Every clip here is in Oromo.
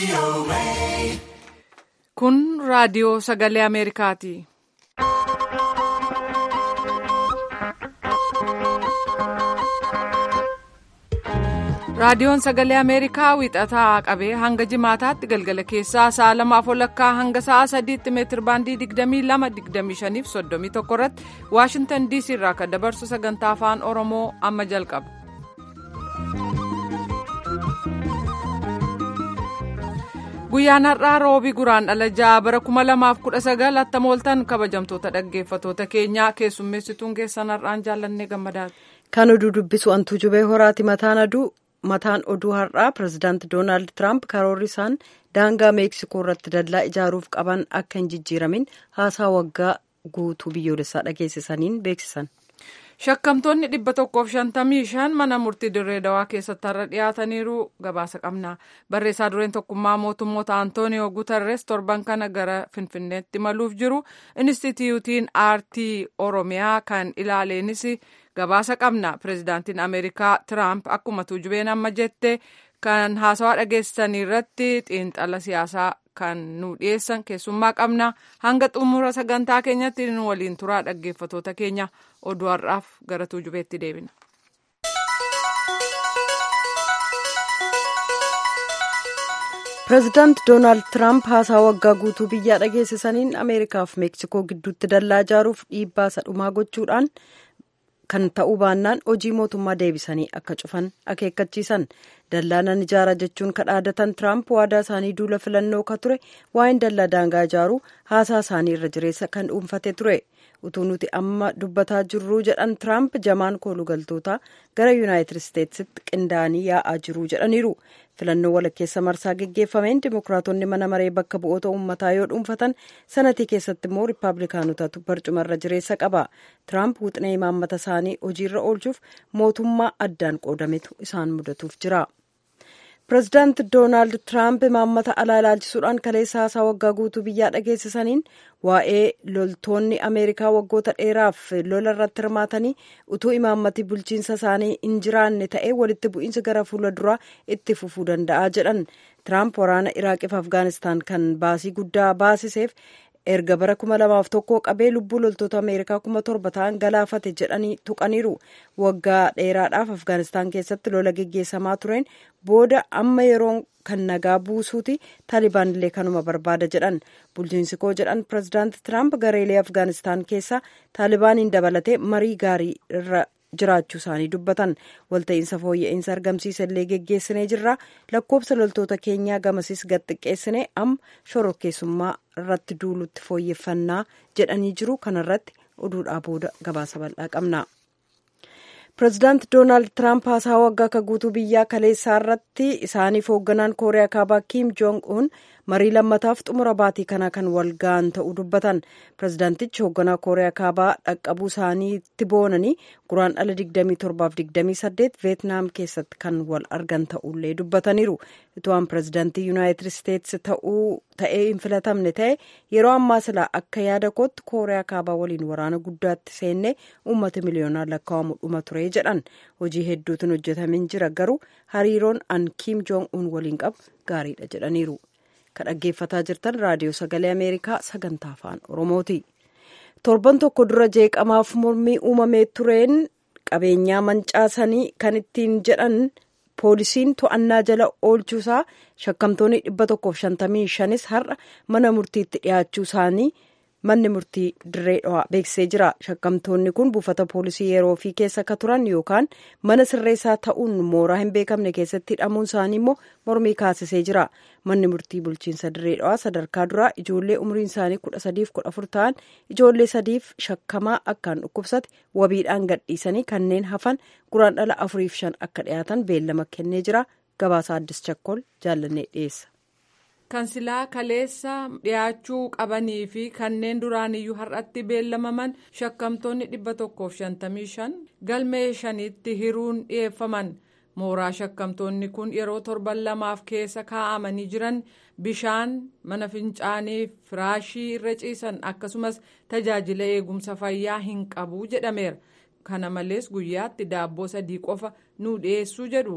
Kun raadiyoo sagalee Ameerikaati. Raadiyoon sagalee Ameerikaa wiixataa qabee hanga jimaataatti galgala keessaa sa'a lamaaf walakkaa hanga sa'a sadiitti meetir baandii 22-25 fi 31 irratti Waashintan DC irraa kan dabarsu sagantaa afaan Oromoo amma jalqaba. Guyyaan har'aa roobii guraan dhala ja'a bara 2019 attamooltan kabajamtoota dhaggeeffatoota keenyaa keessummeessituun keessan har'aan jaallannee gammadaati. Kan oduu dubbisu antuu jubee horaati mataan aduu. mataan oduu har'aa pirezidaanti doonaald tiraamp karoorri isaan daangaa meeksikoo irratti dallaa ijaaruuf qaban akka hin jijjiiramin haasaa waggaa guutuu biyyoolessaa dhageessisaniin beeksisan. shakkamtoonni dhibba tokkoof shantamii shan mana murtii dirree dawaa keessatti har'a dhiyaataniiru gabaasa qabna barreessaa dureen tokkummaa mootummoota antooniyoo guutarres torban kana gara finfinneetti maluuf jiru inistitiyuutiin aartii oromiyaa kan ilaaleenis. gabaasa qabna pirezidaantiin ameerikaa tiraamp akkuma tuujubeen amma jette kan haasawaa dhageessisanii irratti xiinxala siyaasaa kan nu dhiyeessan keessummaa qabna hanga xumura sagantaa keenyatti nu waliin turaa dhaggeeffatoota keenya oduu har'aaf gara tuujubeetti deebina. pireezidaant doonaald tiraamp haasaa waggaa guutuu biyyaa dhageessisaniin ameerikaaf meeksikoo gidduutti dallaa ijaaruuf dhiibbaa sadhumaa gochuudhaan. kan ta'uu baannaan hojii mootummaa deebisanii akka cufan akeekkachiisan dallaa nan ijaara jechuun kadhaadatan tiraamp waadaa isaanii duula filannoo ka ture waa'een dallaa daangaa ijaaruu haasaa isaanii irra jireessa kan dhuunfate ture utuu nuti amma dubbataa jirruu jedhan tiraamp jamaan koolugaltoota gara yuunaayitid isteetsitti qindaa'anii yaa'aa jiruu jedhaniiru filannoo walakkeessa marsaa geggeeffameen dimokiraatonni mana maree bakka bu'oota uummataa yoo dhuunfatan sanatii keessatti immoo riippaabilikaanotatu barcuma irra jireessa qaba tiraamp wuxinee imaammata isaanii hojiirra oolchuuf mootummaa addaan qoodametu isaan mudatuuf jira. pireezidaant doonaald tiraamp imaammata alaa ilaalchisuudhaan kaleessa haasaa waggaa guutuu biyyaa dhageessisaniin waa'ee loltoonni ameerikaa waggoota dheeraaf lola irratti hirmaatanii utuu imaammati bulchiinsa isaanii hin jiraanne ta'ee walitti bu'iinsi gara fuula duraa itti fufuu danda'a jedhan tiraamp waraana iraaqiif afgaanistaan kan baasii guddaa baasiseef erga bara kuma lamaaf tokko qabee lubbuu loltoota ameerikaa kuma torba ta'an galaafate jedhanii tuqaniiru waggaa dheeraadhaaf afgaanistaan keessatti lola geggeessamaa tureen booda amma yeroo kan nagaa buusuuti taalibaan illee kanuma barbaada jedhan bulchiinsi koo jedhan pireezidaanti tiraamp gareelee afgaanistaan keessa taalibaaniin dabalatee marii gaarii irra jiraachuu isaanii dubbatan walta'iinsa fooyya'insa argamsiisa illee geggeessinee jirra lakkoofsa loltoota keenyaa gamasiis gad xiqqeessine amma shororkeessummaa irratti duulutti fooyyeffannaa jedhanii jiru kanarratti oduudhaa booda gabaasa bal'aa qabna. pireezidaanti doonaald tiraamp haasaa waggaa ka guutuu biyyaa kaleessaa irratti isaaniif hoogganaan kooriyaa kaabaa kiim joong un marii lammataaf xumura baatii kanaa kan wal ga'an ta'uu dubbatan pireezidaantichi hoogganaa kooriyaa kaabaa dhaqqabuu isaaniitti boonanii guraan dhala 27-28 veetnaam keessatti kan wal argan ta'ullee dubbataniiru ituwaan pireezidaantii yuunaayitid isteetsi ta'ee hin filatamne ta'e yeroo ammaa silaa akka yaada kootti kooriyaa kaabaa waliin waraana guddaatti seennee uummata miliyoonaan lakkaa'amu dhuma ture jedhan hojii hedduutiin hojjetamin jira garuu hariiroon an kiim joong un waliin qabu gaariidha jedhaniiru. kan dhaggeeffataa jirtan raadiyoo sagalee ameerikaa sagantaa afaan oromooti torban tokko dura jeeqamaaf mormii uumamee tureen qabeenyaa mancaasanii kan ittiin jedhan poolisiin to'annaa jala oolchuusaa shakkamtoonni dhibba tokkoof shantamii shanis har'a mana murtiitti dhiyaachuu isaanii manni murtii dirree dhawaa beeksisee jira shakkamtoonni kun buufata poolisii yeroo fi keessa ka turan yookaan mana sirreessaa ta'uun mooraa hin beekamne keessatti hidhamuun isaanii immoo mormii kaasisee jira manni murtii bulchiinsa dirree dhawaa sadarkaa duraa ijoollee umriin isaanii kudha sadiif kudha afur ta'an ijoollee sadiif shakkamaa akkaan dhukkubsate wabiidhaan gadhiisanii kanneen hafan guraan dhala afuriif shan akka dhiyaatan beellama kennee jira gabaasa addis chakkol jaallannee dhiyeessa. kan silaa kaleessa dhiyaachuu qabanii fi kanneen duraaniyyuu har'atti beellamaman shakkamtoonni dhibba tokkoof shantamii shan galmee shanitti hiruun dhiyeeffaman mooraa shakkamtoonni kun yeroo torban lamaaf keessa kaa'amanii jiran bishaan mana fincaanii firaashii irra ciisan akkasumas tajaajila eegumsa fayyaa hin qabu jedhameera kana malees guyyaatti daabboo sadii qofa nu dhiyeessuu jedhu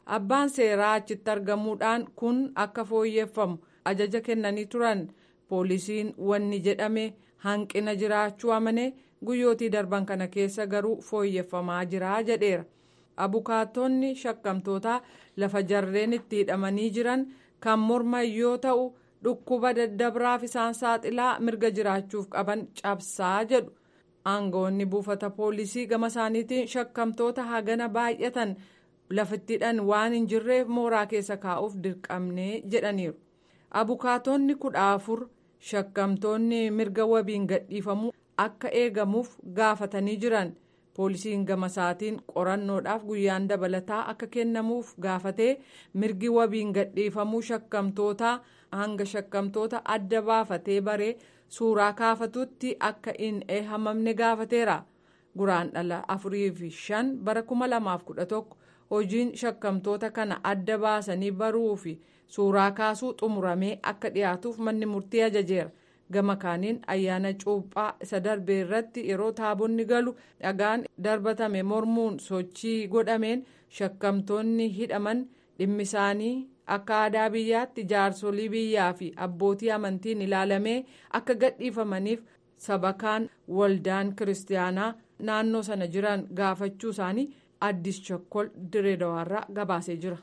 abbaan seeraa achitti argamuudhaan kun akka fooyyeffamu ajaja kennanii turan poolisiin wanni jedhame hanqina jiraachuu amanee guyyootii darban kana keessa garuu fooyyeffamaa jira jedheera abukaatonni shakkamtootaa lafa jarreen itti hidhamanii jiran kan morman yoo ta'u dhukkuba daddabraaf isaan saaxilaa mirga jiraachuuf qaban cabsaa jedhu aangawoonni buufata poolisii gama isaaniitiin shakkamtoota hagana baay'atan lafittidhaan waan hin jirreef mooraa keessa kaa'uuf dirqamnee jedhaniiru abukaatonni kudha afur shakkamtoonni mirga wabiin gadhiifamuu akka eegamuuf gaafatanii jiran poolisiin gama isaatiin qorannoodhaaf guyyaan dabalataa akka kennamuuf gaafatee mirgi wabiin gadhiifamuu shakkamtootaa hanga shakkamtoota adda baafatee baree suuraa kaafatutti akka hin eehamamne gaafateera guraan dhala afurii fi shan bara kuma lamaaf kudha tokko hojiin shakkamtoota kana adda baasanii baruu fi suuraa kaasuu xumuramee akka dhiyaatuuf manni murtii ajajeera gama kaaniin ayyaana cuuphaa isa darbe irratti yeroo taabonni galu dhagaan darbatame mormuun sochii godhameen shakkamtoonni hidhaman dhimmi isaanii akka aadaa biyyaatti jaarsolii biyyaa fi abbootii amantiin ilaalamee akka gadhiifamaniif sabakaan waldaan kiristaanaa naannoo sana jiran gaafachuu isaanii addis chokkol direedawaarraa gabaasee jira.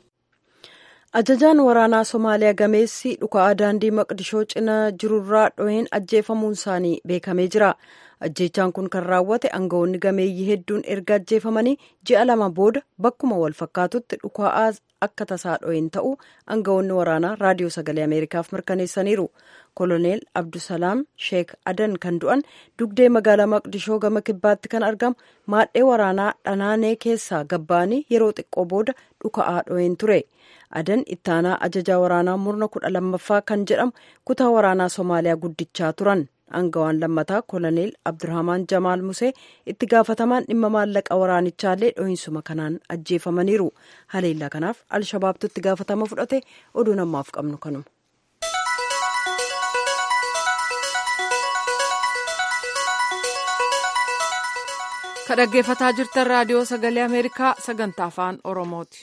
ajajaan waraanaa somaaliyaa gameessi dhuka'aa daandii maqdishoo cinaa jirurraa dho'een ajjeefamuun isaanii beekamee jira ajjeechaan kun kan raawwate aangawoonni gameeyyii hedduun erga ajjeefamanii ji'a lama booda bakkuma wal fakkaatutti dhuka'aa akka tasaa dho'een ta'uu aangawoonni waraanaa raadiyoo sagalee ameerikaaf mirkaneessaniiru koloneel abdusalaam sheek adan kan du'an dugdee magaalaa maqdishoo gama kibbaatti kan argamu maadhee waraanaa dhanaanee keessaa gabba'anii yeroo xiqqoo booda dhuka'aa dho'een ture adan ittaanaa ajajaa waraanaa murna kudha lammaffaa kan jedhamu kutaa waraanaa somaaliyaa guddichaa turan aangawaan lammataa koloneel abdurahmaan jamaal musee itti gaafatamaan dhimma maallaqa waraanichaallee dho'insuma kanaan ajjeefamaniiru haleellaa kanaaf alshabaabtu itti gaafatama fudhate oduu namaaf qabnu kanuma. ka dhaggeeffataa jirtan raadiyoo sagalee ameerikaa sagantaa afaan oromooti.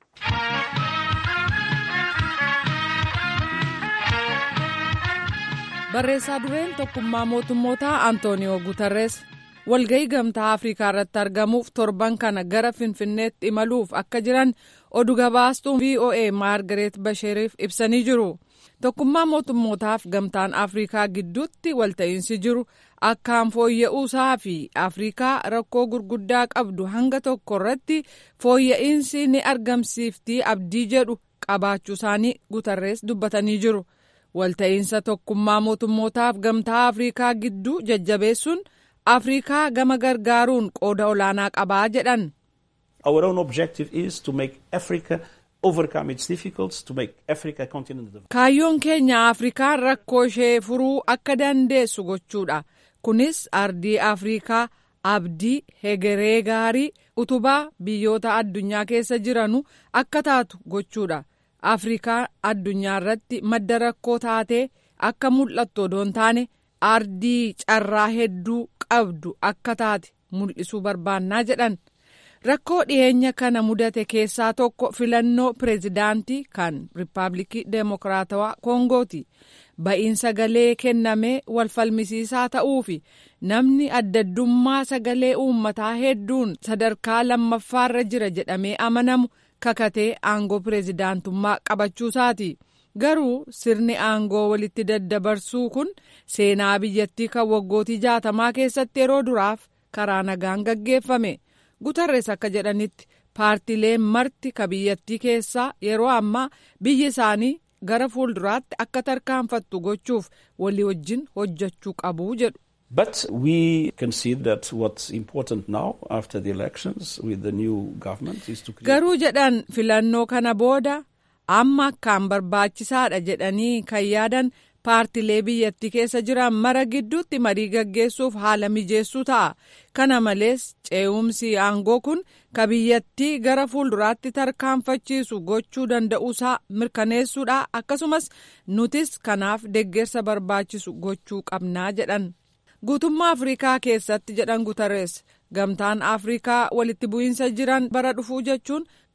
barreessaa dureen tokkummaa mootummootaa antooniyoo guutarrees walga'ii gamtaa afrikaa irratti argamuuf torban kana gara finfinneetti imaluuf akka jiran oduu gabaastuun voa maargareet basheeriif ibsanii jiru tokkummaa mootummootaaf gamtaan afrikaa gidduutti walta'iinsi jiru akkaan fooyya'uusaa fi afrikaa rakkoo gurguddaa qabdu hanga tokko irratti fooyya'insi ni argamsiiftii abdii jedhu qabaachuu isaanii guutarrees dubbatanii jiru. walta'iinsa tokkummaa mootummootaaf gamtaa afrikaa gidduu jajjabeessuun afrikaa gama gargaaruun qooda olaanaa qabaa jedhan. Our own objective is to make Africa overcome its difficulties, to make Africa a continent of... Kaayyoon keenya Afrikaan rakkoo ishee furuu akka dandeessu gochuudha. Kunis ardii Afrikaa abdii hegeree gaarii utubaa biyyoota addunyaa keessa jiranu akka taatu gochuudha. afrikaa addunyaa irratti madda rakkoo taatee akka mul'attu odoo hin taane ardii carraa hedduu qabdu akka taate mul'isuu barbaannaa jedhan rakkoo dhiyeenya kana mudate keessaa tokko filannoo pireezidaantii kan riippaabilikii deemokiraatawaa koongooti ba'iin sagalee kennamee wal falmisiisaa ta'uu fi namni addaddummaa sagalee uummataa hedduun sadarkaa lammaffaarra jira jedhamee amanamu. kakatee aangoo pireezidaantummaa qabachuusaati garuu sirni aangoo walitti daddabarsuu kun seenaa biyyattii kan waggootii jaatamaa keessatti yeroo duraaf karaa nagaan gaggeeffame gutarrees akka jedhanitti paartileen marti ka biyyattii keessaa yeroo ammaa biyyi isaanii gara fuulduraatti akka tarkaanfattu gochuuf walii wajjin hojjechuu qabu jedhu. But we can see that what's important now after the elections with the new government is to create... Garuu jedhan filannoo kana booda amma akkaan barbaachisaadha jedhanii kan yaadan paartilee biyyattii keessa jiran mara gidduutti marii gaggeessuuf haala mijeessuu ta'a. Kana malees ce'umsi aangoo kun ka biyyattii gara fuulduraatti tarkaanfachiisu gochuu danda'uusaa mirkaneessuudha akkasumas nutis kanaaf deeggarsa barbaachisu gochuu qabnaa jedhan. guutummaa afrikaa keessatti jedhan gutarrees gamtaan afrikaa walitti bu'iinsa jiran bara dhufuu jechuun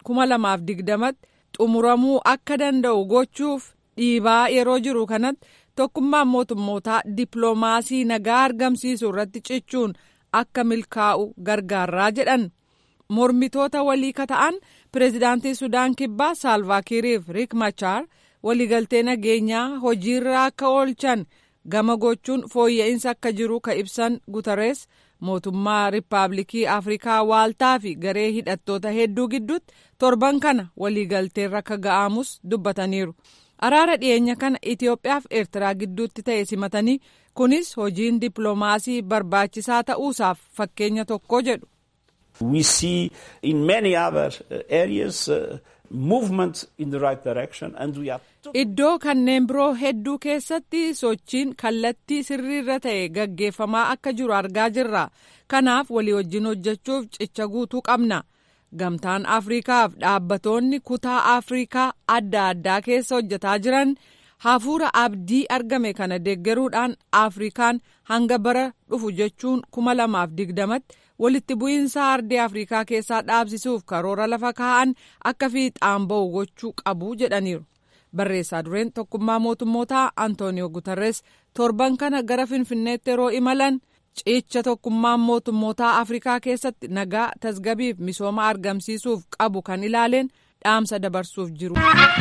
kuma lamaaf digdamatti xumuramuu akka danda'u gochuuf dhiibaa yeroo jiru kanatti tokkummaan mootummootaa dippiloomaasii nagaa argamsiisuu irratti cichuun akka milkaa'u gargaaraa jedhan mormitoota walii kata'an pireezidaantii sudaan kibbaa saalvaakiiriif riik machaar waliigaltee nageenyaa hojiirra akka oolchan gama gochuun fooyya'insa akka jiru ka ibsan gutarees mootummaa riippaabilikii afrikaa waaltaa fi garee hidhattoota hedduu gidduutti torban kana waliigalteerra akka ga'amus dubbataniiru. araara dhiyeenya kana Itoophiyaa fi Eertiraa gidduutti ta'e simatanii kunis hojiin dippiloomaasii barbaachisaa ta'uusaaf fakkeenya tokko jedhu. We see in many other areas uh, movement in the right direction and we are Iddoo kanneen biroo hedduu keessatti sochiin kallattii sirriirra ta'e gaggeeffamaa akka jiru argaa jirra. Kanaaf walii wajjin hojjechuuf cicha guutuu qabna. Gamtaan Afriikaaf dhaabbatoonni kutaa Afriikaa adda addaa keessa hojjetaa jiran hafuura abdii argame kana deeggaruudhaan Afrikaan hanga bara dhufu jechuun kuma lamaaf digdamatti walitti bu'iinsa ardii Afriikaa keessaa dhaabsisuuf karoora lafa kaa'an akka fiixaan ba'u gochuu qabu jedhaniiru. Barreessaa dureen tokkummaa mootummootaa Antooniyoo Gutarres torban kana gara Finfinneetti yeroo imalan cicha tokkummaan mootummootaa Afrikaa keessatti nagaa tasgabiif misooma argamsiisuuf qabu kan ilaaleen dhaamsa dabarsuuf jiru.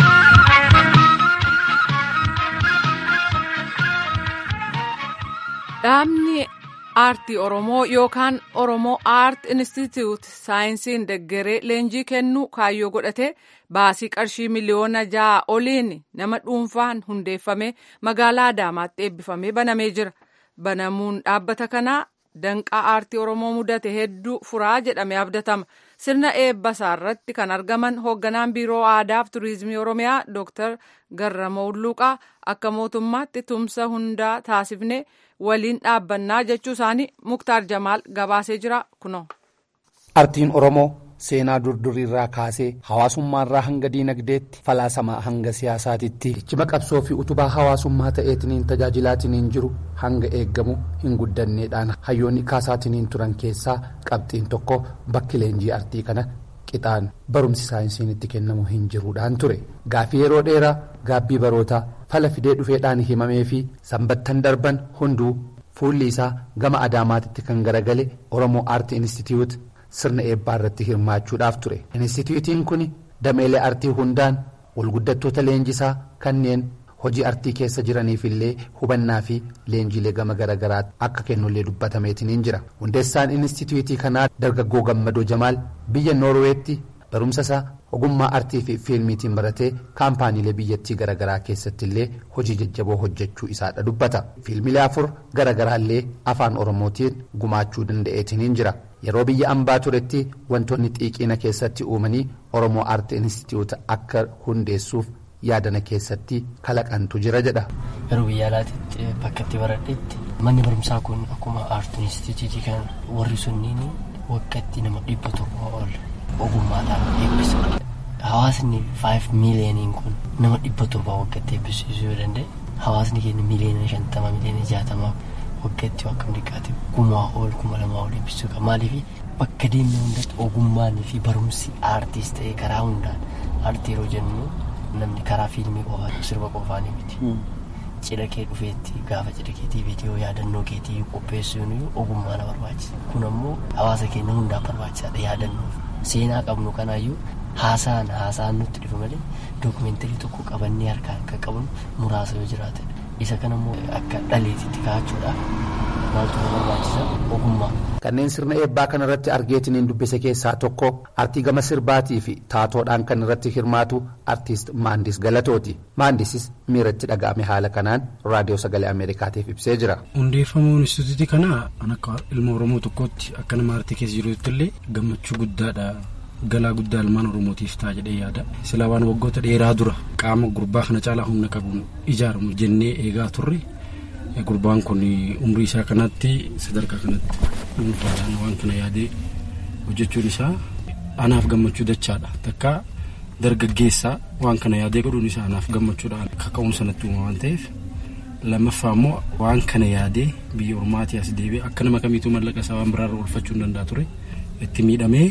Dhaabni aartii Oromoo yookaan Oromoo Aart Institute saayinsiin deggeree leenjii kennuu kaayyoo godhatee baasii qarshii miliyoona ja'a oliin nama dhuunfaan hundeeffame magaalaa Adaamaatti eebbifamee banamee jira. Banamuun dhaabbata kanaa danqaa aartii Oromoo mudate hedduu furaa jedhamee abdatama. Sirna eebbasaa irratti kan argaman hoogganaan biiroo aadaa fi turizimii Oromiyaa Dr. Garramoo Ulluuqaa akka mootummaatti tumsa hundaa taasifne waliin dhaabbannaa jechuu isaanii Muktaar Jamaal gabaasee jira kunoo. Aartiin Oromoo seenaa durduriirraa kaasee hawaasummaarraa hanga diinagdeetti falaasamaa hanga siyaasaatitti cima qabsoo fi utubaa hawaasummaa ta'eetiniin tajaajilaatiniin jiru hanga eeggamu hin guddanneedhaan hayyoonni kaasaatiniin turan keessaa qabxiin tokko bakki leenjii aartii kana qixaan barumsi saayinsiin itti kennamu hin jiruudhaan ture gaaffii yeroo dheeraa gaabbii barootaa fala fidee dhufeedhaan himamee fi sanbattan darban hunduu fuulli isaa gama adaamaatitti kan garagale oromoo aartii institute. sirna eebbaa irratti hirmaachuudhaaf ture inistitiyuutiin kun dameelee artii hundaan walguddattoota leenjisaa kanneen hojii artii keessa jiraniif illee hubannaa fi leenjiilee gama garaagaraa akka kennullee dubbatameetiniin jira hundeessaan inistitiyuutii kanaa dargaggoo gammadoo jamaal biyya noorweetti barumsa isaa ogummaa artii fi fiilmiitiin baratee kaampaaniilee biyyattii garaagaraa keessatti illee hojii jajjaboo hojjechuu isaadha dubbata fiilmiilee afur garaagaraallee afaan oromootiin gumaachuu danda'eetiniin jira. yeroo biyya ambaa turetti wantoonni xiiqiina keessatti uumanii oromoo aartii instituuta akka hundeessuuf yaadana keessatti kalaqantu jira jedha. yeroo biyya alaatti bakka itti baradhetti manni barumsaa kun akkuma aartii instituutii kan warri sunniin waggaatti nama dhibba torba ol ogummaadhaan eebbisa. hawaasni 5 miiliyooniin kun nama dhibba torba waggaatti eebbisiisuu yoo danda'e hawaasni keenya miiliyoona 50 miiliyoona 60 waggaatti akkam dhiqqaate kumaa ol kuma lamaa ol eebbisuu qaba maaliif bakka deemne hundatti ogummaan fi barumsi aartiis ta'ee karaa hundaan aartii yeroo jennu namni karaa fiilmii qofaan sirba qofaanii miti. Cidha kee dhufeetti gaafa cidha keetii viidiyoo yaadannoo keetii qopheessuun ogummaa na barbaachisa kun ammoo hawaasa keenya hundaaf barbaachisaadha yaadannoof seenaa qabnu kanaayyuu haasaan haasaan nutti dhufe malee dookumeentarii tokko qabannee harkaan kan qabnu muraasa yoo jiraate isa kan ammoo akka dhaleetitti kaa'achuudhaaf maaltu nu barbaachisa ogummaa. Kanneen sirna eebbaa kana irratti argeetiniin dubbise keessaa tokko artii gama sirbaatii fi taatoodhaan kan irratti hirmaatu artiist Maandis Galatooti. Maandisis miiratti dhaga'ame haala kanaan raadiyoo sagalee Ameerikaatiif ibsee jira. Hundeeffamuun instituutii kanaa kan akka ilma Oromoo tokkootti akka nama artii keessa jirutti illee gammachuu guddaadha. galaa guddaa ilmaan oromootiif ta'a jedhee yaada silaa waan waggoota dheeraa dura qaama gurbaa kana caalaa humna qabuun ijaaramu jennee eegaa turre gurbaan kun umrii isaa kanatti sadarkaa kanatti dhuunfaadhaan waan kana yaadee hojjechuun isaa anaaf gammachuu dachaadha takka dargaggeessaa waan kana yaadee godhuun isaa anaaf gammachuudhaan kaka'uun sanatti uuma waan ta'eef lammaffaa immoo waan kana yaadee biyya ormaatii as deebi'ee akka nama kamiituu mallaqa isaa waan biraarra oolfachuu hin danda'a ture itti miidhamee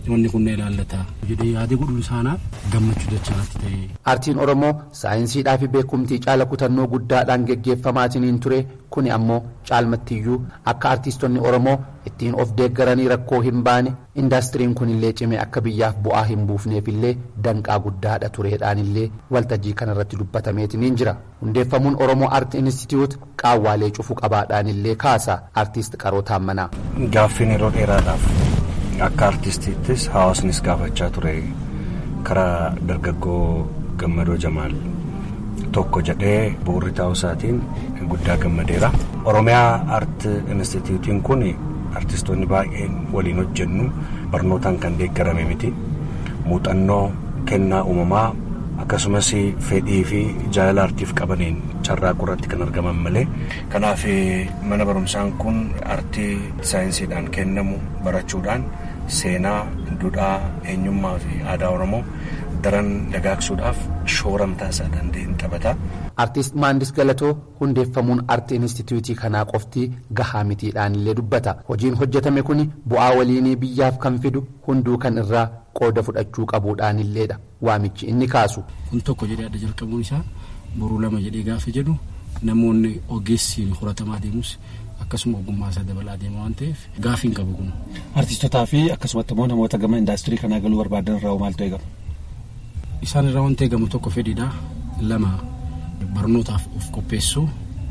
wanni kun na ilaallata jedhee yaada godhuun isaanaaf gammachuu dachaatti ta'e. Aartiin Oromoo saayinsiidhaa fi beekumtii caala kutannoo guddaadhaan geggeeffamaatiin ture kuni ammoo caalmattiyyuu akka aartistoonni Oromoo ittiin of deeggaranii rakkoo hin baane indaastiriin kunillee cimee akka biyyaaf bu'aa hin buufneefillee danqaa guddaadha tureedhaanillee waltajjii kanarratti dubbatameetiin jira. Hundeeffamuun Oromoo Aart Inistituut qaawwaalee cufuu qabaadhaanillee kaasa aartist Qaroo Taammanaa. Gaaffiin yeroo dheeraadhaaf akka aartistiittis hawaasnis gaafachaa ture karaa dargaggoo gammadoo jamaal tokko jedhee bu'uurri taa'uu isaatiin guddaa gammadeera. Oromiyaa Aart Inistituutiin kun artistoonni baay'een waliin hojjennu barnootaan kan deeggarame miti. Muuxannoo kennaa uumamaa akkasumas fedhii fi jaalala aartiif qabaniin carraaquu irratti kan argaman malee. Kanaaf mana barumsaan kun aartii saayinsiidhaan kennamu barachuudhaan seenaa, duudhaa, eenyummaa fi aadaa Oromoo daran dagaagsuudhaaf shoora mataa isaa danda'een taphata. Artiist Maandis Galatoo hundeeffamuun Aart Inistituutii kanaa qofti gahaa mitiidhaan illee dubbata. Hojiin hojjetame kun bu'aa waliinii biyyaaf kan fidu hunduu kan irraa qooda fudhachuu qabuudhaan illeedha. Waamichi inni kaasu. Kun tokko jedhee adda jalqabuun isaa boruu lama jedhee gaafa jedhu namoonni ogeessiin horatamaa deemus akkasuma ogummaa isaa dabalaa deema waan ta'eef gaafii hin qabu kun. Artistotaa fi akkasumatti immoo namoota gama indaastirii kanaa galuu barbaadan irraa maaltu eegama? Isaan irraa wanti eegamu tokko fedhiidha. Lama barnootaaf of qopheessuu.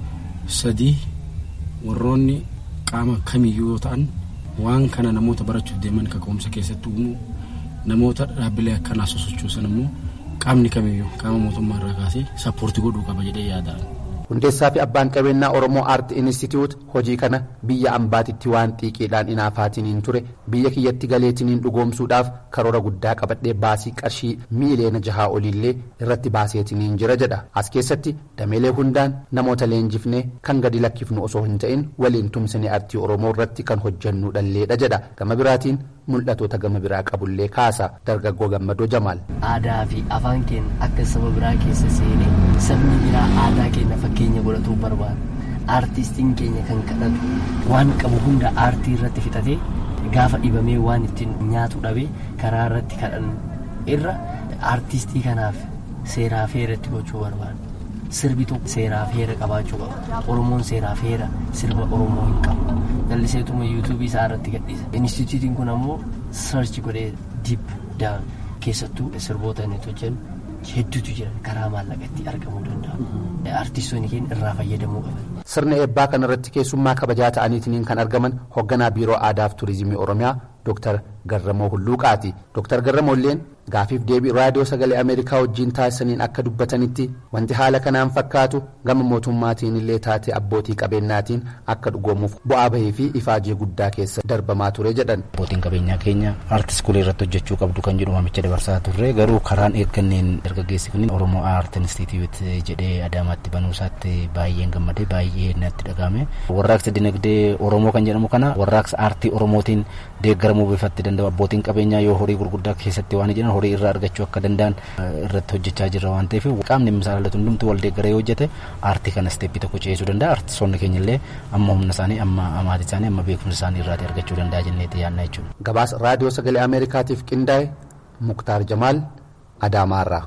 Sadii warroonni qaama kamiyyuu yoo ta'an waan kana namoota barachuuf deeman kaka'umsa keessatti uumuu namoota dhaabbilee akkanaa sosochoosan immoo qaamni kamiyyuu qaama mootummaa irraa kaasee sappoortii godhuu qaba jedhee yaadaan. Hundeessaa fi abbaan qabeenyaa Oromoo Aart Inistituut hojii kana biyya ambaatitti waan xiiqiidhaan inaafaatiniin ture biyya kiyyatti galeetiniin dhugoomsuudhaaf karoora guddaa qabadhee baasii qarshii miiliyoona jahaa oliillee irratti baaseetiniin jira jedha. As keessatti dameelee hundaan namoota leenjifnee kan gadi lakkifnu osoo hin ta'in waliin tumsine aartii Oromoo irratti kan hojjannu dhalleedha jedha. Gama biraatiin mul'atoota gama biraa qabullee kaasa dargaggoo gammadoo Jamaal. Aadaa fi afaan keenya akka saba biraa keessa seenee sabni biraa aadaa keenya fakkeenya godhatuu barbaada. Aartistiin keenya kan kadhatu waan qabu hunda aartii irratti fixatee gaafa dhibamee waan ittiin nyaatu dhabee karaa irratti kadhannu irra aartistii kanaaf seeraa fi heeratti gochuu barbaada. Sirbi tokko seeraa fi heera qabaachuu qaba. Oromoon seeraa fi heera sirba Oromoo hin qabu. Jalliseetuma yuutuubii isaa irratti gadhiisa. Inistituutiin kun ammoo sarchi godhee diip daan keessattuu sirboota inni hojjennu hedduutu jiran karaa maallaqatti argamuu danda'u. Artistoonni keenya irraa fayyadamuu qaban. Sirna eebbaa kanarratti keessummaa kabajaa ta'aniitiin kan argaman hoogganaa biiroo aadaa fi turizimii Oromiyaa Dr. Garramoo Hulluuqaati. Dr. Garramoo illeen gaafiif deebii raadiyoo sagalee Ameerikaa wajjin taasisaniin akka dubbatanitti wanti haala kanaan fakkaatu gama mootummaatiin illee taate abbootii qabeenyaatiin akka dhugoomuuf bu'aa bahii fi ifaajee guddaa keessa darbamaa ture jedhan. Abbootiin qabeenyaa keenya aartist kulee irratti hojjechuu qabdu kan jedhu waamicha dabarsaa turre garuu karaan eegganneen dargaggeessi kun Oromoo Aart Inistituut jedhee Adaamaatti banuusaatti baay'een gammadee baay'ee natti dhagahame. Warraaqsa dinagdee Oromoo kan jedhamu kana warraaqsa aartii Oromootiin deeggaramuu bifatti danda'u abbootiin qabeenyaa yoo horii gurguddaa keessatti waan jiran horii irraa argachuu akka danda'an irratti hojjechaa jirra waan ta'eef qaamni misaala illee hundumtuu wal deeggaree hojjete aartii kana isteeppii tokko ceesuu danda'a aartistoonni keenya illee amma humna isaanii amma amaatii isaanii amma beekumsa isaanii irraa argachuu danda'a jenneeti yaadna jechuudha. Gabaasa raadiyoo sagalee Ameerikaatiif qindaa'e Muktaar Jamaal Adaamaarraa.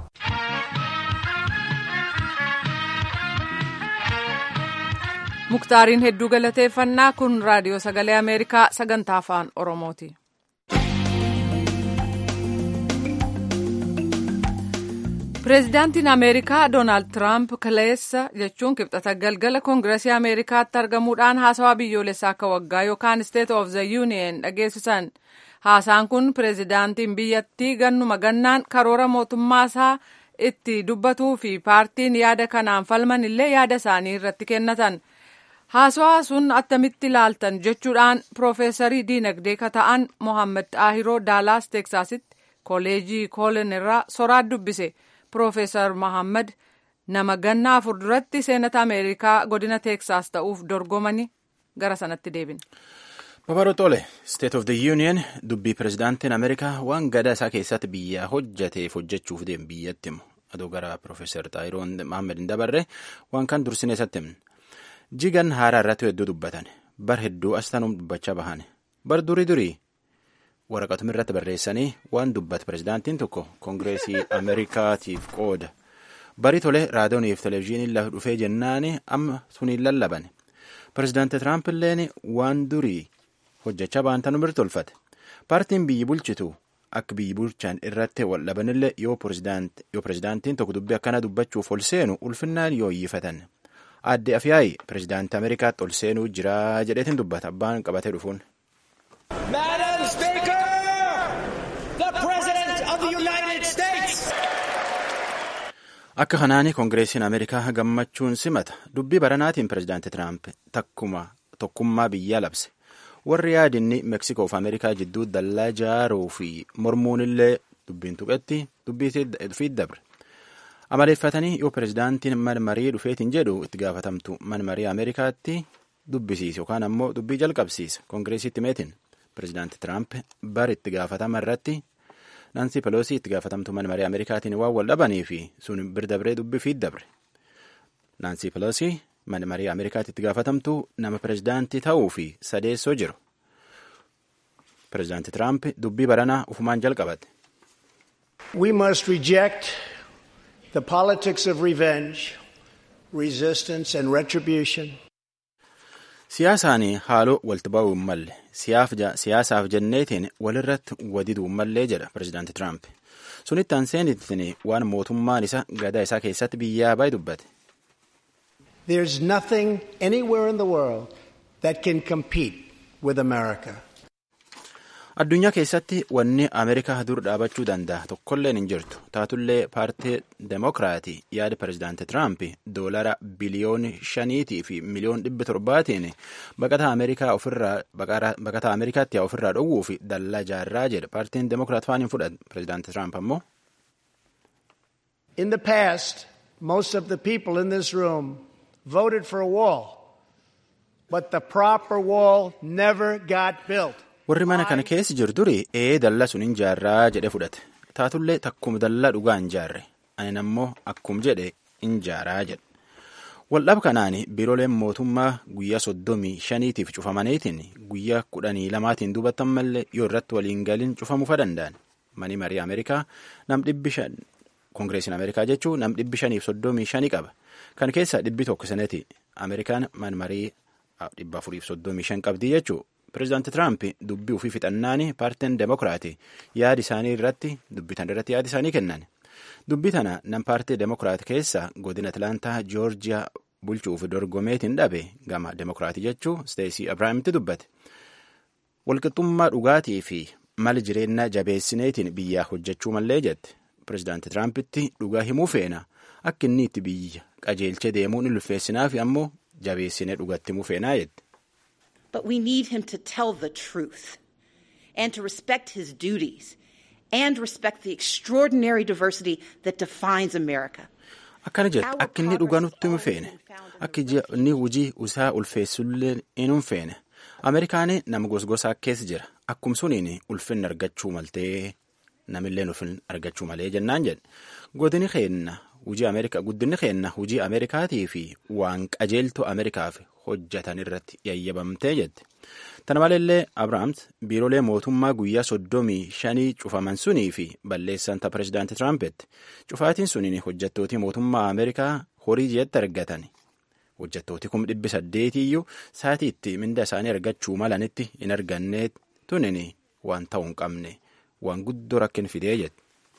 muktaariin hedduu galateeffannaa kun raadiyoo sagalee ameerikaa sagantaa afaan oromooti. pireezidaantiin ameerikaa doonaald tiraamp kaleessa jechuun kibxata galgala koongiresii ameerikaatti argamuudhaan haasawaa biyyoolessaa akka waggaa yookaan state of the union dhageessisan haasaan kun pireezidaantiin biyyattii gannuma gannaan karoora mootummaasaa itti dubbatuu fi paartiin yaada kanaan falman illee yaada isaanii irratti kennatan. haasawaa sun attamitti ilaaltan jechuudhaan piroofeesarii diinagdee ka ta'an mohaammed xaahiroo daalaas teeksaasitti kooleejii koolen irraa soraat dubbise piroofeesar mohaammed nama gannaa afur duratti seenata ameerikaa godina teeksaas ta'uuf dorgomani gara sanatti deebina. Babaroo Xole, State of the Union dubbii pirezidaantiin Ameerikaa waan gadaa isaa keessatti biyya hojjateef hojjechuuf deemu biyyatti himu. Adoo gara Piroofeesar Xaayiroon Mohaammed hin dabarre waan kan dursinee isatti himne. jigan haaraa irratti hedduu dubbatan bar hedduu as tanuun dubbachaa bahan bar durii durii waraqatuma irratti barreessanii waan dubbate pirezidaantiin tokko koongireesii ameerikaatiif qooda bari tole raadiyooniif televezyiiniin lafa dhufee jennaani amma suniin lallaban pirezidaanti tiraamp illeen waan durii hojjechaa baantan mirtolfate paartiin biyyi bulchitu akka biyyi bulchaan irratti wal dhabanillee yoo pirezidaantiin tokko dubbii akkana dubbachuuf ol seenu ulfinnaan yoo iyyifatan adde afyaayi pirezidaantii ameerikaatti ol seenuu jira jedheetiin dubbata abbaan qabatee dhufuun. Madam Speaker, the President of the United States. Akka kanaani koongireesiin Ameerikaa gammachuun simata dubbii baranaatiin pirezidaanti Tiraamp takkuma tokkummaa biyyaa labse. Warri yaadinni Meksikoo fi Ameerikaa jidduu dallaa jaaruu fi mormuun illee dubbiin tuqetti dubbii dabre. Amaleeffatanii yoo pirezidaantiin manmarii dhufeetiin jedhu itti gaafatamtu manmarii Ameerikaatti dubbisiise yookaan ammoo dubbii jalqabsiise koongireesiitti meetiin. Pireezidaanti Tiraamp bari itti gaafatama irratti Naansi Peloosii itti gaafatamtuu manmarii Ameerikaatiin waan wal dhabanii fi sun bir dabree dubbii fi dabre. Naansi Peloosii manmarii Ameerikaatti itti gaafatamtuu nama pireezidaantii ta'uu fi sadeessoo jiru. Pireezidaanti Tiraamp dubbii baranaa ufumaan jalqabate. We must reject the politics of revenge, resistance and retribution. Siyaasaan haaloo walti ba'uu hin malle siyaasaaf jenneetiin walirratti wadiduu hin mallee jedha pireezidaanti Tiraamp. Sunitti aanseenittiin waan mootummaan isa gadaa isaa keessatti biyyaa baay'ee dubbate. There's nothing anywhere in the world that can compete with America. Addunyaa keessatti wanni Ameerikaa dur dhaabachuu danda'a tokkolleen hin jirtu. Taatullee paartii Demookiraatii yaada pireezidaanti Tiraamp doolara biliyooni shaniitii fi miliyoon dhibba torbaatiin baqataa Ameerikaa ofirraa baqataa Ameerikaatti ofirraa dhowwuu fi dallaa jaarraa jedha. Paartiin Demookiraat faan hin fudhatu. Pireezidaanti Tiraamp ammoo. In the past, most of the people in this room voted for a wall, but the proper wall never got built. Warri mana kana keessa jiru duri ee dallaa sun hin jaarraa jedhe fudhate. Taatullee takkuma dallaa dhugaa hin jaarre. Ani ammoo akkum jedhe hin jaaraa jedhe. Waldhab kanaan biirooleen mootummaa guyyaa soddomii shaniitiif cufamaniitiin guyyaa kudhanii lamaatiin duubatan mallee yoo irratti waliin galin cufamuufa danda'an. Mani marii Ameerikaa nam dhibbi shan koongireesiin Ameerikaa jechuun nam dhibbi shaniif soddomii shanii qaba. Kan keessa dhibbi tokko sanati Ameerikaan man marii dhibba afuriif soddomii shan qabdii jechuudha. Pireezidaanti Tiraamp dubbii ofii fixannaani paartiin Demookiraatii yaada isaanii irratti dubbitan irratti yaada isaanii kennan. Dubbii tana nam paartii Demookiraat keessa godina Atlaantaa Joorjiyaa bulchuuf dorgomeetiin dhabe gama Demookiraatii jechuu Steesii Abiraamiti dubbate. Walqixxummaa dhugaatii fi mala jireenyaa jabeessineetiin biyyaa hojjechuu mallee jette. Pireezidaanti Tiraampitti dhugaa himuu feena akka inni itti biyya qajeelchee deemuun ulfeessinaa fi ammoo jabeessinee dhugatti himuu feenaa jette. But we need him to tell the truth and to respect his duties and respect the extraordinary diversity that defines America. Akkana jedhe akka inni dhugaa nutti himu feene akka inni hojii isaa ulfeessullee hin feene Ameerikaan nama gosgosaa keessa jira akkum suniin ulfinni argachuu maltee namillee ulfinni argachuu malee jennaan jedhe godini keenna hujii Ameerikaa guddinni keenna hujii Ameerikaatii fi waan qajeeltoo Ameerikaaf hojjetan irratti yayyabamtee jette. Tana maleellee Abiraams biiroolee mootummaa guyyaa soddomii shanii cufaman sunii fi balleessan ta pireezidaanti Tiraampet cufaatiin suniin hojjettootii mootummaa Ameerikaa horii jeetti argatan. Hojjettooti kum dhibbi saddeetiyyuu saatiitti minda isaanii argachuu malanitti hin arganne tunin waan ta'uu hin qabne waan guddoo rakkin fidee jette.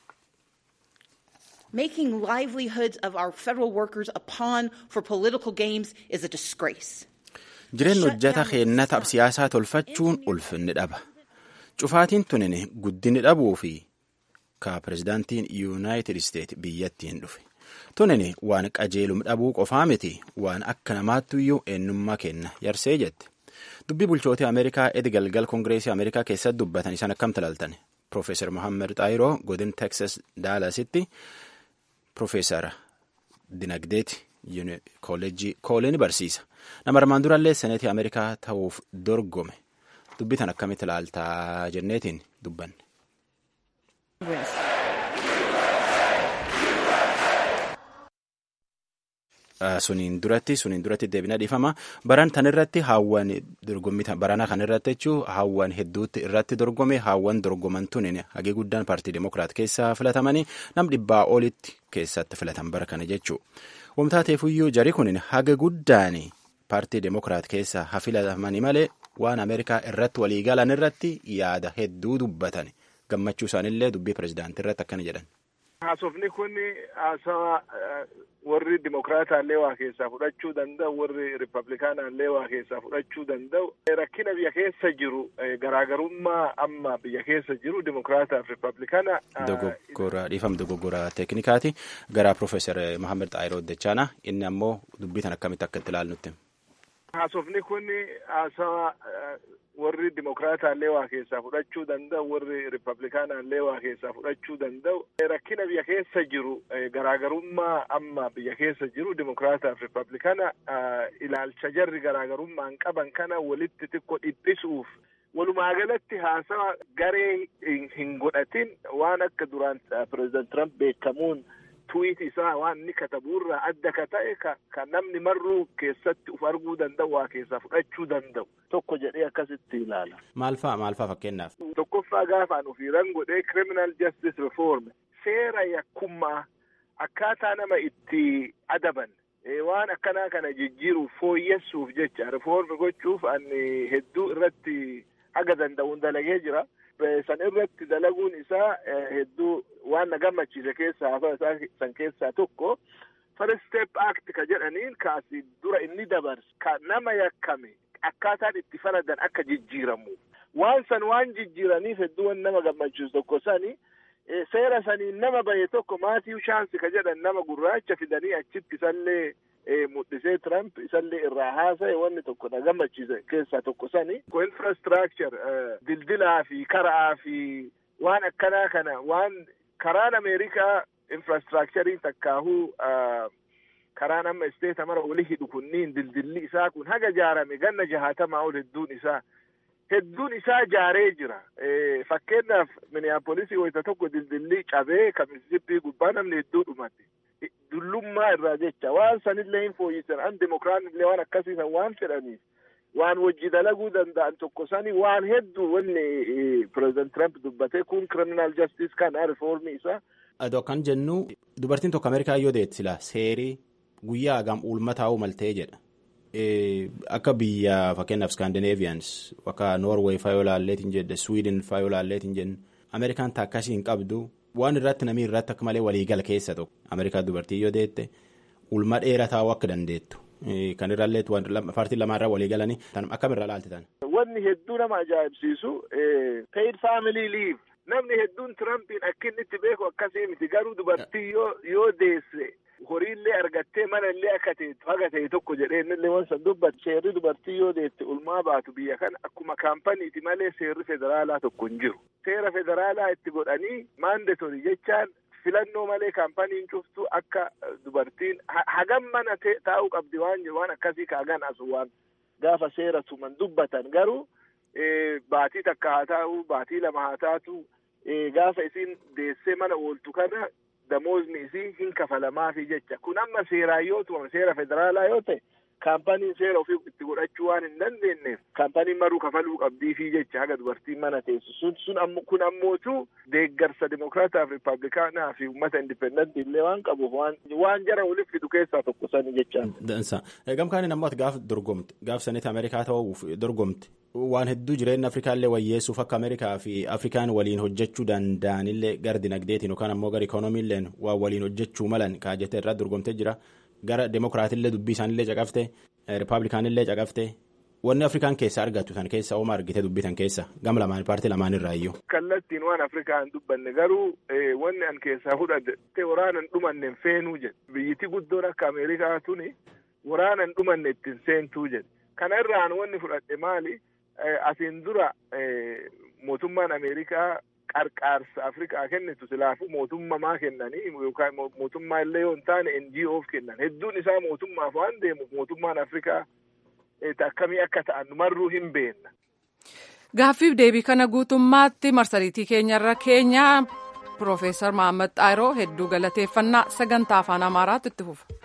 Making livelihoods of our federal workers a pawn for political games is a disgrace. Jireenya hojjeta keennata siyaasaa tolfachuun ulfinni dhaba. Cufaatiin tunin guddinni dhabuu fi ka pireezidaantiin yuunaayitid isteet biyyattiin dhufe. Tunin waan qajeelum dhabuu qofaa miti waan akka namaattuyyuu eenyummaa kenna yarsee jette. Dubbii bulchootii Ameerikaa edi galgal Koongireesii Ameerikaa keessatti dubbatan isaan akkam talaltan. Profeesar Mohaammed Xaayiroo godin Teksas Daalasitti Profeesara Dinagdeeti Kooleejii Kooleen barsiisa. Nama armaan durallee seneetii Ameerikaa ta'uuf dorgome. Dubbitan akkamitti ilaaltaa jenneetiin dubbanne. suniin duratti suniin duratti deebina dhiifama baran tan irratti haawwan dorgommii barana kan irratti jechuun haawwan hedduutti irratti dorgome haawwan dorgoman tunin hagee guddaan paartii demokiraat keessaa filatamanii nam dhibbaa olitti keessatti filatan bara kana jechuu wamtaateefuyyuu jari kunin haga guddaan paartii demokiraat keessaa hafilatamanii malee waan ameerikaa irratti waliigalan irratti yaada hedduu dubbatan gammachuu isaanillee dubbii pirezidaantii irratti akkana jedhan. Haasofni kun haasawa warri dimokiraataallee waa keessaa fudhachuu danda'u warri ripablikaanaallee waa keessaa fudhachuu danda'u rakkina biyya keessa jiru garaagarummaa amma biyya keessa jiru dimokiraataaf ripablikaana. Dogoggora dhiifama dogoggora teeknikaati gara Profeesar Mahammad Xaayiroo Dachaanaa inni ammoo dubbii tan akkamitti akka itti ilaalnutti. Haasofni kun haasawa warri dimokiraataallee waa keessaa fudhachuu danda'u warri ripablikaanaallee waa keessaa fudhachuu danda'u rakkina biyya keessa jiru garaagarummaa amma biyya keessa jiru dimokiraataaf ripablikaana ilaalcha jarri garaagarummaan qaban kana walitti xiqqoo dhiphisuuf walumaa galatti haasawa garee hin godhatin waan akka duraan pireezidant Trump beekamuun tuwiit isaa waan inni katabuurraa adda ka ta'e ka namni marruu keessatti uf arguu danda'u waa keessaa fudhachuu danda'u tokko jedhee akkasitti ilaala. Maal fa'a maal fa'a fakkeenyaaf? Tokkoffaa gaafaan ofiiran godhee criminal justice reform seera yakkummaa akkaataa nama itti adaban waan akkanaa kana jijjiiruuf fooyyessuuf jecha reform gochuuf ani hedduu irratti haga danda'uun dalagee jira. san irratti dalaguun isaa hedduu waan na gammachiise keessaa hafa isaa san keessaa tokko first step act ka jedhaniin kaasi dura inni dabarse ka nama yakkame akkaataan itti faladan akka jijjiiramu waan san waan jijjiiraniif hedduu waan nama gammachiisu tokko sani seera saniin nama bahe tokko maatii shaansi ka jedhan nama gurraacha fidanii achitti isallee mul'isee Trump isallee irraa haasa'e wanni tokko na gammachiise keessaa tokko sani ko infrastructure dildilaa fi karaa fi waan akkanaa kana waan karaan Ameerikaa infrastructurii takkaahuu karaan amma isteeta mara wali hidhu kunniin dildilli isaa kun haga jaarame ganna jahaatamaa ol hedduun isaa hedduun isaa jaaree jira fakkeenyaaf miniyaapolisii wayita tokko dildilli cabee ka misisippii gubbaa namni hedduu dhumate dullummaa irraa jecha waan sanillee hin fooyyisan an dimokiraanillee waan akkasiisan waan fedhaniif waan wajji dalaguu danda'an tokko sani waan hedduu wanni pireezidant Trump dubbate kun criminal justice kana rifoormii isaa. Adoo kan jennu dubartiin tokko Ameerikaa yoo deetti sila seerii guyyaa hagam ulma taa'uu maltee jedha. Akka biyya fakkeenyaaf Scandinavians akka Norway faa yoo laalleetiin jedhe Sweden faa yoo laalleetiin jennu Ameerikaan taakkasii hin qabdu waan irratti namni irratti akka malee waliigala keessa tokko Ameerikaa dubartii yoo deette ulma dheeraa taa'uu akka dandeettu. Kan irraallee paartiin lamaarraa walii galanii akkamirraa laaltitan. Wanni hedduu nama ajaa'ibsiisu paid family leave namni hedduun Tirampiin akka inni itti beeku akkasii miti garuu dubartii yoo deesse horiillee argattee mana illee akka teettu haga ta'e tokko jedhee innillee waan san dubbatu seerri dubartii yoo deette ulmaa baatu biyya kana akkuma kaampaniiti malee seerri federaalaa tokko hin jiru. Seera federaalaa itti godhanii maandatorii jechaan filannoo malee kaampaniin cuftu akka dubartiin hagam mana taa'uu qabdi waan jiru waan akkasii kaagan asu waan gaafa seera tuman dubbatan garuu baatii takka haa taa'u baatii lama haa taatu gaafa isiin deessee mana ooltu kana damoozni isii hin kafalamaafi jecha kun amma seeraan yoo tumame seera federaalaa yoo ta'e kaampaniin seera ofii itti godhachuu waan hin dandeenyeef kaampaniin maruu kafaluu qabdiifi jecha haga dubartiin mana teessu sun sun ammo kun ammootu deeggarsa dimokiraataaf riippaabilikaanaa fi uummata indipendentii illee waan qabuuf waan waan jara waliif fidu keessaa tokko sani jechaan. Dansa. Gamkaaniin ammoo gaaf dorgomte gaaf sanitti Ameerikaa ta'uuf dorgomte waan hedduu jireenya Afrikaallee wayyeessuuf akka Ameerikaa fi Afrikaan waliin hojjechuu danda'anillee gara dinagdeetiin yookaan ammoo gara ikoonomiilleen waan waliin hojjechuu malan kaajjete irraa dorgomtee jira. gara demokiraatillee dubbii isaanillee caqafte riippaabilikaanillee caqafte wanni afrikaan keessa argattu tan keessa ooma argite dubbii tan keessa gama lamaan paartii lamaan irraa iyyuu. kallattiin waan afrikaa hin dubbanne garuu wanni an keessaa fudhadhe waraana hin dhumanne hin feenuu jedhe biyyiti guddoon akka ameerikaa tuni waraana hin dhumanne ittiin seentuu jedhe kana irraan wanni fudhadhe maali asiin dura mootummaan ameerikaa qarqaarsa afrikaa kennitu silaafuu mootummamaa kennanii yookaan mootummaa illee yoo hin taane NGOf kennan hedduun isaa mootummaaf waan deemuuf mootummaan afrikaa akkamii akka ta'an marruu hin beenna. Gaaffiif deebii kana guutummaatti marsariitii keenyarra keenya Piroofeesar Mahammad Xaayiroo hedduu galateeffannaa sagantaa afaan Amaaraatti itti fufa.